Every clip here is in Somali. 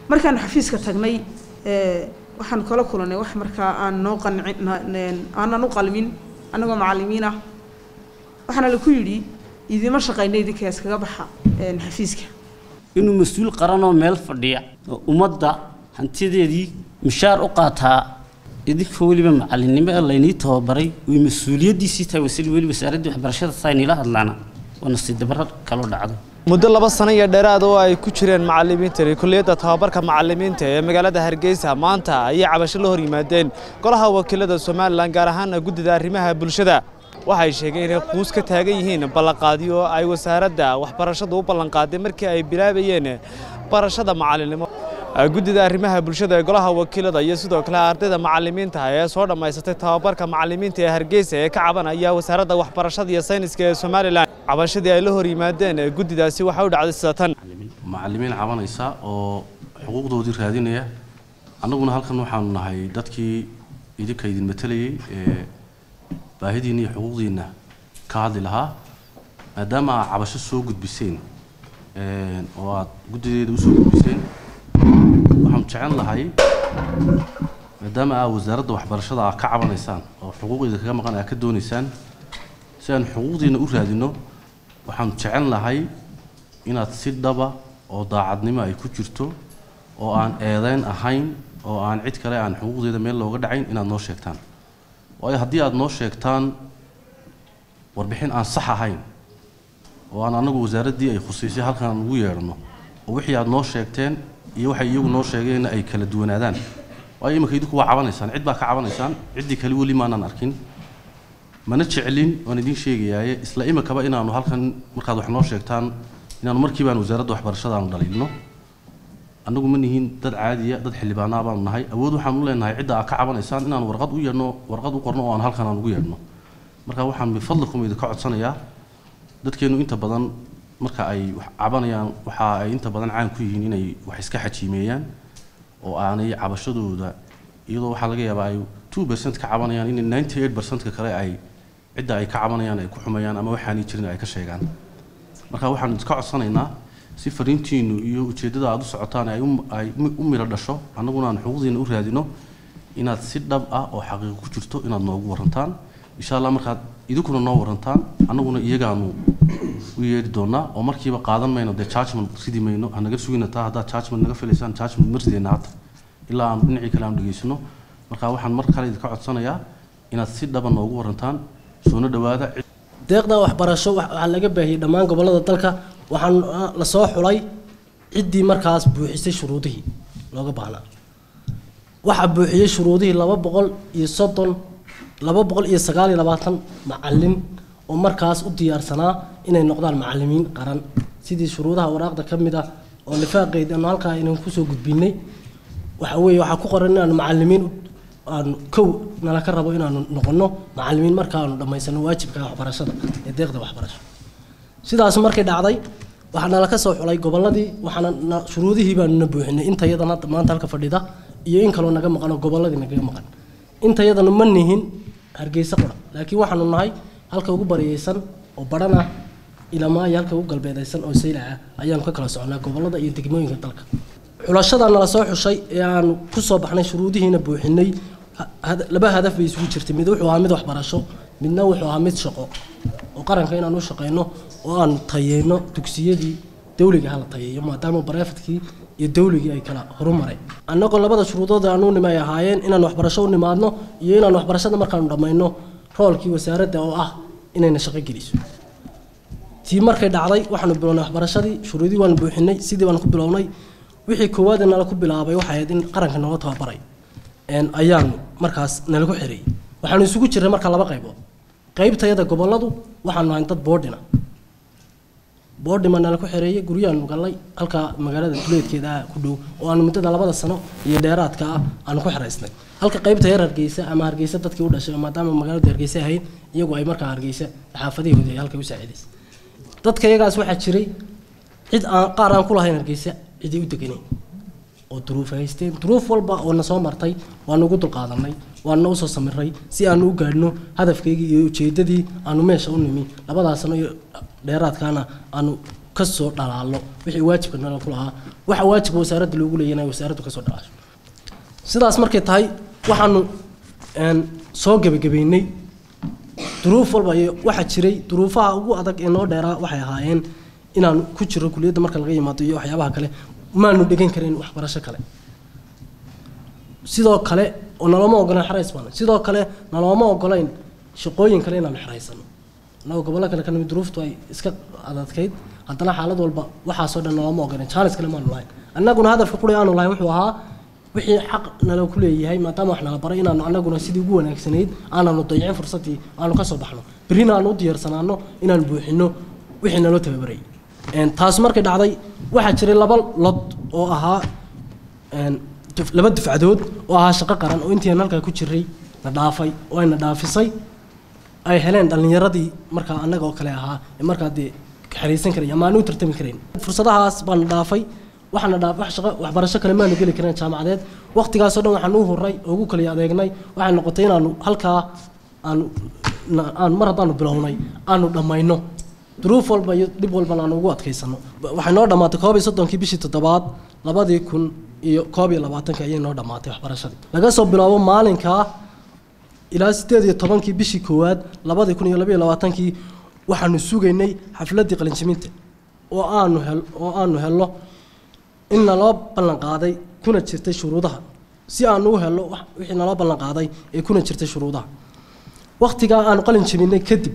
markaan xafiiska tagnay waxaan kala kulanay wax markaa aan noo qancin aanan u qalmin annagoo macallimiin ah waxaana laku yidhi idima shaqayna idinka iskaga baxa xafiiska inuu mas-uul qaranoo meel fadhiya oo ummadda hantideedii mushaar u qaataa idinkoo weliba macallinnimo ee laynii tababaray way mas-uuliyaddiisii tahay wasl weli wasaaraddii waxbarashada saa inila hadlaana waa nasiib dabaro kaloo dhacday muddo laba sano iyo dheeraad oo ay ku jireen macallimiintani kulliyadda tababarka macallimiinta ee magaalada hargeysa maanta ayay cabasho la hor yimaadeen golaha wakiilada somalilan gaar ahaana guddida arrimaha bulshada waxay sheegeen inay quus ka taagan yihiin ballanqaadyo oo ay wasaaradda waxbarashadu u ballanqaaday markii ay bilaabayeen barashada macallinnimo guddida arrimaha bulshada ee golaha wakiilada iyo sidoo kale ardayda macallimiinta ee soo dhammaysatay tababarka macallimiinta ee hargeysa ee ka cabanaya wasaaradda waxbarashada iyo sayniska ee somalilan cabashadii ay la hor yimaadeen guddidaasi waxaa u dhacday sida tan macallimiin cabanaysa oo xuquuqdoodii raadinaya annaguna halkan waxaanu nahay dadkii idinka idin matelayey ee baahidiinna iyo xuquuqdiinna ka hadli lahaa maadaama aad cabasho soo gudbiseen oo aad guddideeda usoo gudbiseen waxaanu jecel lahay maadaama aad wasaaradda waxbarashada aad ka cabanaysaan oo xuquuqdeeda kaga maqan aad ka doonaysaan si aan xuquuqdiina u raadino waxaanu jecel lahay inaad si dhaba oo daacadnimo ay ku jirto oo aan eedeyn ahayn oo aan cid kale aan xuquuqdeeda meel looga dhacayn inaad noo sheegtaan waayo haddii aad noo sheegtaan warbixin aan sax ahayn oo aan anagu wasaaraddii ay khusaysay halkan aan ugu yeedhno oo wixii aad noo sheegteen iyo waxay iyagu noo sheegeenna ay kala duwanaadaan waayo iminka idinku waa cabanaysaan cid baa ka cabanaysaan ciddii kale weli maanaan arkin mana jeclin waan idiin sheegayaaye isla iminkaba inaanu halkan markaad wax noo sheegtaan inaanu markiibaan wasaaradda waxbarashada aanu dhaliilno annagu ma nihiin dad caadiya dad xildhibaanaa baanu nahay awood waxaanu leenahay cidda aad ka cabanaysaan inaan warqad u yeedhno warqad u qorno oo aan halkan aan ugu yeedhno marka waxaan bifadlikum idinka codsanayaa dadkeennu inta badan marka ay wax cabanayaan waxa ay inta badan caan ku yihiin inay wax iska xajiimeeyaan oo aanay cabashadooda iyadoo waxaa laga yaabaa ay two percent ka cabanayaan in ninety eight percentka kale ay cidda ay ka cabanayaan ay ku xumayaan ama waxaanay jirin ay ka sheegaan marka waxaan iska codsanaynaa si fariintiinu iyo ujeeddada aad u socotaan ay ay u miro dhasho annaguna aan xuquuqdiina u raadino inaad si dhab ah oo xaqiiqo ku jirto inaad noogu warantaan insha allah markaad idinkuna noo warantaan annaguna iyagaanu u yeedhi doonaa oo markiiba qaadan mayno dee judgment ridi mayno hanaga sugina taa haddaad judgment naga filaysaan judgment ma ridayna hadda ilaa aan dhinacii kale aan dhegaysano marka waxaan mar kale idinka codsanayaa inaad si dhaba noogu warantaan soona dhowaada deeqda waxbarasho waxaa laga baahiyey dhammaan gobollada dalka waxaan la soo xulay ciddii markaas buuxisay shuruudihii looga baahnaa waxaa buuxiyey shuruudihii laba boqol iyo soddon laba boqol iyo sagaal iyo labaatan macallin oo markaas u diyaarsanaa inay noqdaan macallimiin qaran sidii shuruudaha waraaqda ka mid ah oo nifaaqeyd aanu halkaa inaan kusoo gudbinay waxa weeye waxaa ku qoran inaanu macallimiin aanu kow nala ka rabo inaanu noqono macallimiin marka aanu dhammaysano waajibka waxbarashada ee deeqda waxbarasho sidaas markay dhacday waxaa nala ka soo xulay gobolladii waxaana shuruudihii baanuna buuxinay inta yadan hadda maanta halka fadhida iyo in kaloo naga maqan oo gobolladii nagaga maqan inta yadanu ma nihin hargeysa qura laakiin waxaanu nahay halka ugu bariyeysan oo badhan ah ilamaa iyo halka ugu galbeedaysan oo saylaca ayaanu ka kala soconaa gobollada iyo degmooyinka dalka xulashada nala soo xushay ee aanu ku soo baxnay shuruudihiina buuxinay laba hadaf bay isugu jirtay mid wuxuu ahaa mid waxbarasho midna wuxuu ahaa mid shaqo oo qaranka inaan u shaqeyno oo aan tayeyno dugsiyadii dawliga hala tayeeyo maadaama bareefadkii iyo dawligii ay kala horumareen annagoo labada shuruudood aan u nimay ahaayeen inaan waxbarasho u nimaadno iyo inaan waxbarashada markaanu dhammayno roolkii wasaaradda oo ah inayna shaqo geliso tii markay dhacday waxaanu bilownay waxbarashadii shuruudii waanu buuxinay sidii baanu ku bilownay wixii koowaad nala ku bilaabay waxay ahayd in qaranka nooga tababaray ayaanu markaas nalagu xereeyey waxaanu isugu jirnay marka laba qaybood qaybtayada gobolladu waxaanu ahayn dad boodhina boodhima nala ku xereeyey guryaanu gallay halkaa magaalada duleedkeeda ah ku dhow oo aanu muddada labada sano iyo dheeraadka ah aanu ku xeraysnay halka qaybta yar hargeysa ama hargeysa dadkii u dhashay maadaama magaaladu hargeysa ahayd iyagu ay markaa hargeysa xaafadahooda ay halkay u saacidaysay dadka iyagaas waxaa jiray cid aan qaar aan ku lahayn hargeysa ciday u deganayn oo duruuf haysteen duruuf walba oo na soo martay waanu ugu dulqaadanay waana usoo samiray si aanu u gaadhno hadafkaygii iyo ujeedadii aanu meesha u nimi labadaas sano iyo dheeraadkaana aanu kasoo dhalaalo wixii waajibka nala ku lahaa waxa waajibka wasaaradda loogu leeyahay inay wasaaraddu kasoo dhalaasho sidaas markay tahay waxaanu een, soo gebagabeynay duruuf walba iyo waxaa jiray duruufaha ugu adag ee noo dheeraa waxay ahaayeen inaan ku jiro kuliyadda marka laga yimaado iyo waxyaabaha kale maanu dhegan karin waxbarasho kale sidoo kale oo nalooma ogolaan xerays baan sidoo kale nalooma ogolayn shaqooyin kale inaanu xeraysano annagoo gobollo kale ka nimid duruuftu ay iska adadkayd haddana xaalad walba waxaasoo dhan nalooma ogolan jaanis kale maanu lahayn annaguna hadafka quri aanu lahayn wuxuu ahaa wixii xaq nala ku leeyahay maadaama wax nala baray inaanu annaguna sidii ugu wanaagsanayd aananu dayicin fursaddii aanu ka soo baxno berrina aanu u diyaarsanaano inaanu buuxino wixii naloo tababarayay Een, taas markay dhacday waxaa jiray laba lod oo ahaa een, duf- laba dufcadood oo ahaa shaqo qaran oo intii aan halkaa ku jiray na dhaafay oo ayna dhaafisay ay heleen dhallinyaradii markaa annaga oo kale ahaa ee markaa dee xariisan karay ama aan u tartami karayn fursadahaas baana dhaafay waxaana dhaaf wax shaqo waxbarasho kale maanu geli karin jaamacadeed waqtigaasoo dhan waxaan u horay oo ugu kala adeegnay waxay noqotay inaanu halkaa aanu na- aan mar haddaanu bilownay aanu dhammayno duruuf walba iyo dhib walbana aan ugu adkaysano waxay noo dhammaatay koob iyo soddonkii bishii toddobaad labadii kun iyo koob iyo labaatanka ayay noo dhammaatay waxbarashadii laga soo bilaabo maalinkaa ilaa sideed iyo tobankii bishii koowaad labadii kun iyo labaiyo labaatankii waxaanu sugaynay xafladdii qalinjiminta oo aanu hel oo aanu helno in naloo ballan qaaday kuna jirtay shuruudaha si aanu u helno wax- wixii naloo ballan qaaday ee kuna jirtay shuruudaha waqtigaa aanu qalin jabinay kadib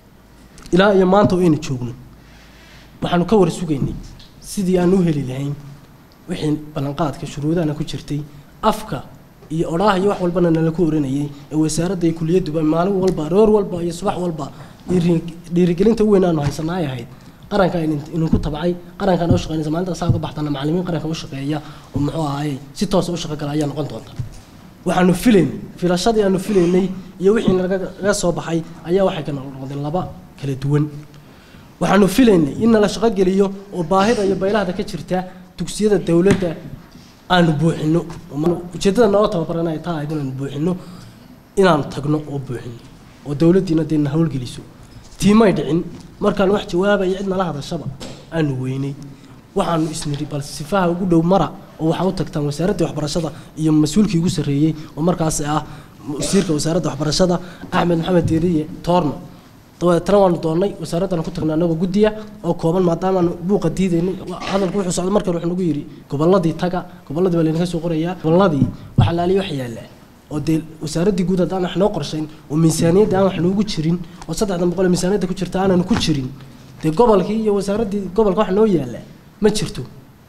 ilaa iyo maanta oo aynu joogno waxaanu ka war sugaynay sidii aan u heli lahayn wixii ballanqaadka shuruudahana ku jirtay afka iyo odhaah iyo wax walbana nala ku oranayay ee wasaaradda iyo kuliyadduba maalin walba roor walba iyo subax walba dhiiri- dhiirigelinta u weyn aanu haysanaa ay ahayd qaranka idin- idinku tabcay qarankan u shaqeynaysa maalinta saa uga baxtana macallimiin qaranka u shaqeeya oo muxuu ahaye si toosa u shaqo gala ayaa noqon doonta waxaanu filayn filashadii aanu filaynay iyo wixii nalaga soo baxay ayaa waxay ka noqdeen laba kala duwan waxaanu filaynay in nala shaqo geliyo oo baahida iyo baylahda ka jirta dugsiyada dowladda aanu buuxino ujeeddada noo tababaran ay tahay inaanu buuxino inaanu tagno oo buuxino oo dowladdiina dee na howlgeliso tiimay dhicin markaan wax jawaabaya cid nala hadashaba aanu weynay waxaanu isniri bal sifaha ugu dhow mara oo waxaa u tagtaan wasaaraddii waxbarashada iyo mas-uulkii ugu sarreeyey oo markaas ah wasiirka wasaaradda waxbarashada axmed maxamed deeriye toorno dabeetana waanu doonnay wasaaraddana ku tagnay annagoo guddiya oo kooban maadaamaanu buuqa diidaynay hadalku wuxuu socday markan wuxuu nagu yidhi gobolladii taga gobolladii baa laydinka soo qorayaa gobolladii waxa laaliya wax yaallaa oo dee wasaaraddii guud haddaan wax noo qorshayn oo miisaaniyadda aan wax noogu jirin oo saddexdan boqol ee miisaaniyadda ku jirta aanan ku jirin dee gobolkii iyo wasaaraddii gobolka wax noo yaallaa ma jirto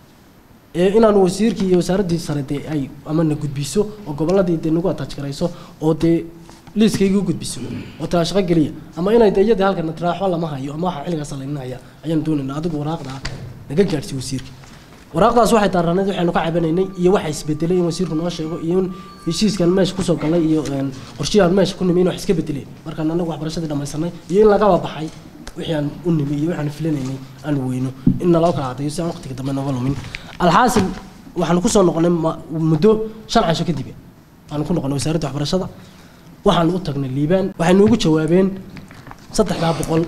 ee inaanu wasiirkii iyo wasaaraddii sare dee ay ama na gudbiso oo gobolladii dee nagu ataaj garayso oo dee liiskayga u gudbiso oo taa shaqo geliya ama inay dee iyadii halkan tiraaxo lama hayo ama waxa xilligaas laydin haya ayaan doonaynaa adigu waraaqda naga gaadhsiy wasiirka waraaqdaas waxay daaranayd waxaynu ka cabanaynay iyo waxa isbedelay in wasiirku noo sheego iyo in heshiiskan meesha kusoo galnay iyo een, qorshiyahan meesha ku nimi in wax iska bedeleen markaan anagu waxbarashadii dhammaysanay iyo in lagaba baxay wixii aan u nimi iyo waxaan filanaynay aan weyno in naloo kala cadayo si aan waqtiga dambe nooga lumin alxaasil waxaanu kusoo noqonay ma- muddo shan casho kadib aanu ku noqonay wasaaradda waxbarashada waxaanu u tagnay liibaan waxay noogu jawaabeen saddexdaa boqol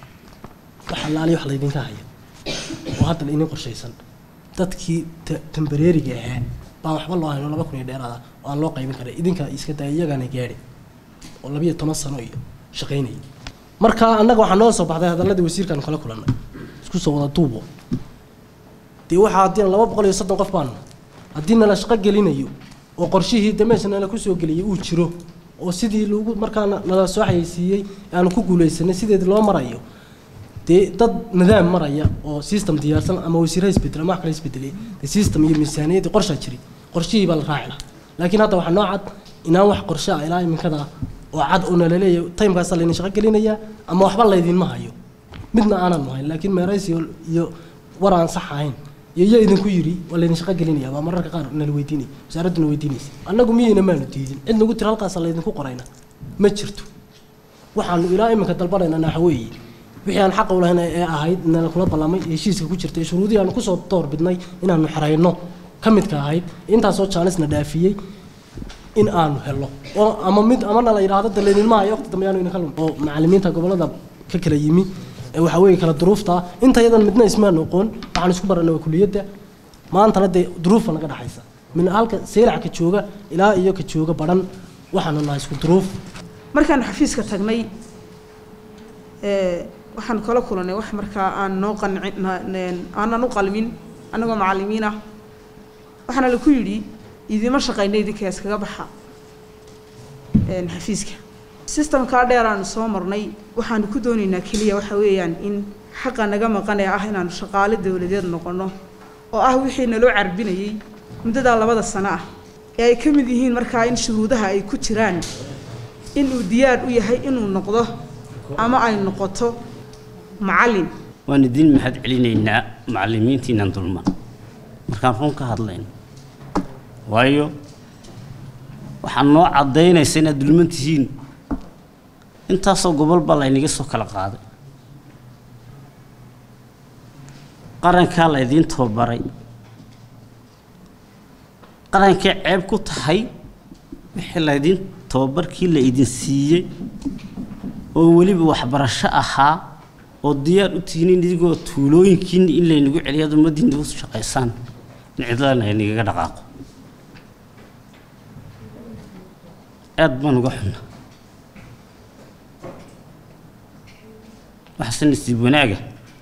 wax allaaliya wax laydinka haya oo hadda laydin qorshaysan dadkii ta- tambareeriga ahaa baan waxba loo hayno laba kun iyo dheeraada oo aan loo qaybin karay idinka iska daya iyagana gaadhi oo labiyo toban sano iyo shaqaynaya marka annaga waxaa noo soo baxday hadalladii wasiirkaanu kala kulannay isku soo wada duubo dee waxaa haddii laba boqol iyo soddon qof baanu haddii nala shaqo gelinayo oo qorshihii de meesha nala kusoo geliyay uu jiro oo sidii lagu markaa na- nala soo xayeysiiyey aanu ku guulaysanay sideedii loo marayo dee dad nidaam maraya oo system diyaarsan ama wasiirha isbedel ama wax kale isbedelay dee system iyo miisaaniyaddii qorshaa jiray qorshihii baa la raaci lahaa laakiin hadda waxaa noo cad inaan wax qorshe ah ilaa iminkada oo cad oo nala leeyahay timekaasa laydin shaqo gelinayaa ama waxba laydinma hayo midna aanan hayn laakiin meerays iyo iyo war aan sax ahayn iyo iyo idinku yidhi waa laydin shaqo gelinaya baa mararka qaar nala weydiinay wasaaradduna weydiinaysa annagu miyayna maanu diidin cid nagu tiri halkaasa laydinku qorayna ma jirto waxaanu ilaa iminka dalbanayna waxa weeye wixii aan xaqa u lahayn ee ahayd nala kula ballamay heshiiska ku jirtay shuruudihii aanu kusoo door bidnay inaanu xerayno ka midka ahayd intaasoo jaanisna dhaafiyey in aanu helo oo ama mid ama nala yidhaahdo de laydinma hayo waqti dambe yaanu idinka lum oo macallimiinta gobollada ka kala yimi ee waxaa weeye kala duruufta inta yadan midna ismaan oqoon waxaan isku baranay waa kuliyadda maantana dee duruufa naga dhaxaysa min halka seylac ka jooga ilaa iyo ka jooga badhan waxaanu nahay isku duruuf markaanu xafiiska tagnay waxaan kala kulanay wax markaa aan noo qancin aanan u qalmin annagoo macallimiin ah waxaana laku yidhi idima shaqayna idinka iskaga baxa xafiiska sistamkaa dheer aanu soo marnay waxaanu ku doonaynaa keliya waxa weeyaan in xaqa naga maqanee ah inaanu shaqaale dowladeed noqono oo ah wixii naloo carbinayey muddadaa labada sano ah ee ay ka mid yihiin markaa in shuruudaha ay ku jiraan inuu diyaar u yahay inuu noqdo ama ay noqoto macallin waan idin mahad celinaynaa macallimiintiinan dulman markaan run ka hadlayno waayo waxaa noo caddaynaysa inaad dulman tihiin intaasoo gobol baa laynaga soo kala qaaday qarankaa laydiin tababaray qarankay ceeb ku tahay wixii laydiin tababarkii la idin siiyey oo weliba waxbarasho ahaa oo diyaar u tihiin in idigoo tuulooyinkiina in laynagu celiyo ad ummaddiina u shaqaysaan in cidlana aynagaga dhaqaaqo aad baan uga xunna waxaase nasiib wanaaga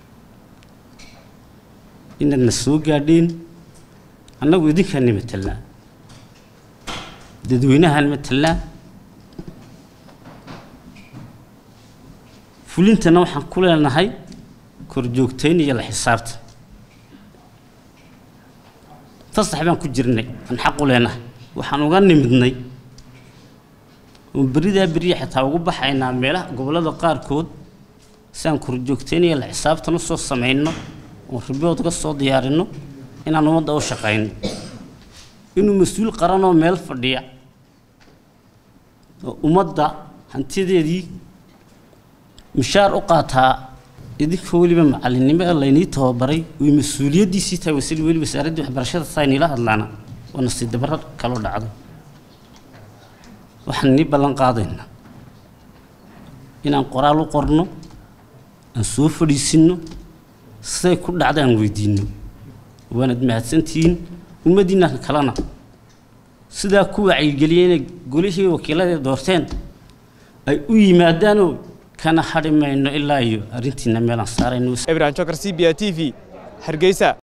inaadna soo gaadheen annagu idinkaana matelnaa dadweynahaan matelnaa fulintana waxaan ku leenahay korjoogtayn iyo la xisaabta fasax baan ku jirnay aan xaq u leenahay waxaan uga nimidnay oo beridaa beriya xitaa ugu baxaynaa meelaha gobollada qaarkood si aan korjoogtayn iyo la xisaabtan usoo samayno oo ribood uga soo diyaarinno inaan ummadda u shaqayno inuu mas-uul qaranoo meel fadhiya oo ummadda hantideedii mishaar u qaataa idinkoo weliba macallinnimo ee laynii tababaray way mas-uuliyaddiisii tahay wasili weli wasaaraddii waxbarashada saa inila hadlaana waa nasiib dabaro kaloo dhacday waxaan nii ballan qaadaynaa inaan qoraal u qorno aan soo fadhiisinno siday ku dhacda aan weydiinno waanad mahadsantihiin ummaddiinna kalena sidaa ku wacyigeliyey inay golihii wakiiladee doorteen ay u yimaadaanoo kana hadhi mayno ilaa iyo arrintiina meelaan saarayno ibrahim jokar c b a t v hargeysa